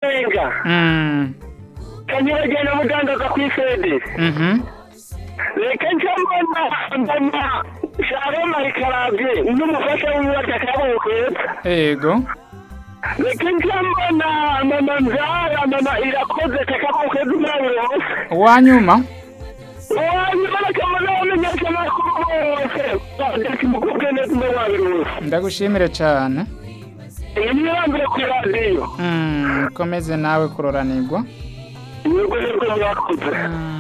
kanyobwa kanyobwa na muganga ku ifede reka njyamo ndabona shalom arikarabye n'umufasha w'umwaka akaboko keza yego reka njyamo na mama nzara mama irakoze akaboko keza umwanya wose uwanyuma uwanyuma bakabona bamenya cyane ko wose ndetse umukobwa neza umubabiri wose ndagushimire cyane iyi ni irambire ku radiyo Mm, komeze nawe kuroranirwa ni urwego rwakoze Mm.